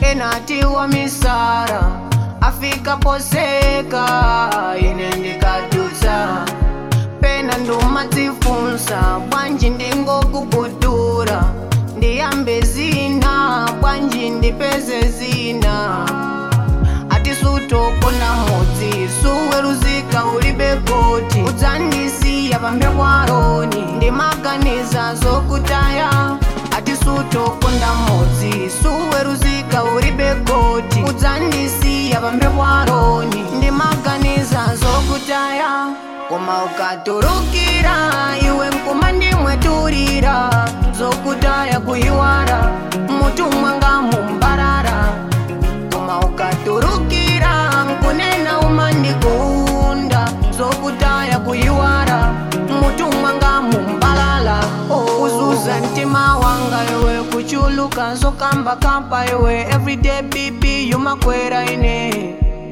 enati wa misara afika poseka ine ndikadutsa pena ndumadzifunsa bwanji ndingokukutura ndiyambe zina bwanji ndipeze zina atisutokona mudzi suweruzika ulibe koti udzandisiya pambe kwaroni ndimaganiza zokutaya atisutokunda mudzi suweruzika ulibe koti udzandisiya pambe kwaroni ndimaganiza zokutaya koma ukaturukira iwe mkuma ndimweturira zokutaya kuyiwara mutumwa ngamumbarara koma ukaturukira nkunena umandikunda zokutaya kuyiwara mutumwa ngamumbalala uzuza mtima wanga iwe kuchuluka zokamba kamba iwe everyday bibi yumakwera ine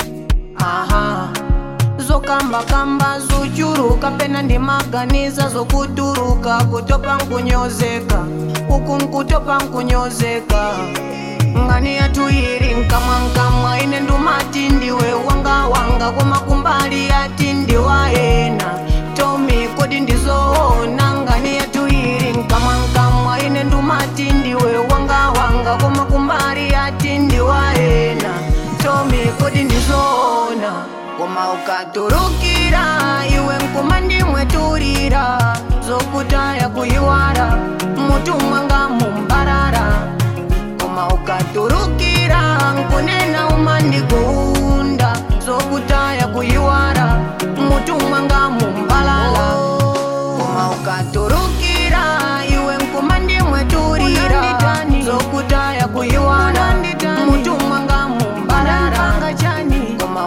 aha zokambakamba zochuruka pena ndimaganiza zokuturuka kutopa nkunyozeka uku nkutopa nkunyozeka ngani yathu iri nkamwa nkamwa ine ndumati ndiwe wanga wanga koma kumbali yati ndiwayena tomi kodi ndizoona ngani yathu iri nkamwa nkamwa ine ndumati ndiwe wanga wanga koma kumbali yati ndiwayena tomi kodi ndizoona koma ukaturukira iwe mkuma ndimweturira zokutaya kuyiwara mutumwa ngamumbarara koma ukaturukira nkunena umandikunda zokutaya kuyiwara mutumwa ngamumbalala koma ukaturukira iwe mkuma ndimweturira zokutaya kuyiwara mutumwa ngamumbalala koma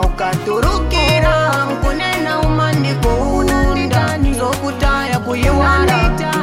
ukaturukira nkunena umandikunda zokutaya kuyiwara